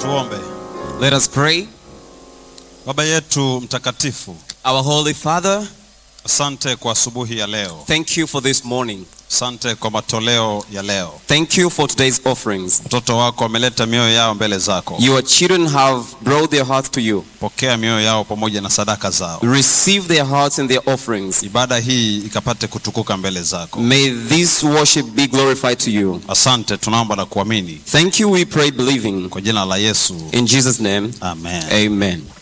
Tuombe. Let us pray. Baba yetu mtakatifu, Our Holy Father, asante kwa asubuhi ya leo, thank you for this morning. asante kwa matoleo ya leo. Thank you for today's offerings. Watoto wako wameleta mioyo yao mbele zako, Your children have brought their hearts to you. pokea mioyo yao pamoja na sadaka zao. Receive their hearts and their offerings. Ibada hii ikapate kutukuka mbele zako. May this worship be glorified to you. Asante, tunaomba na kuamini Thank you, we pray, believing. kwa jina la Yesu, In Jesus' name, amen. amen.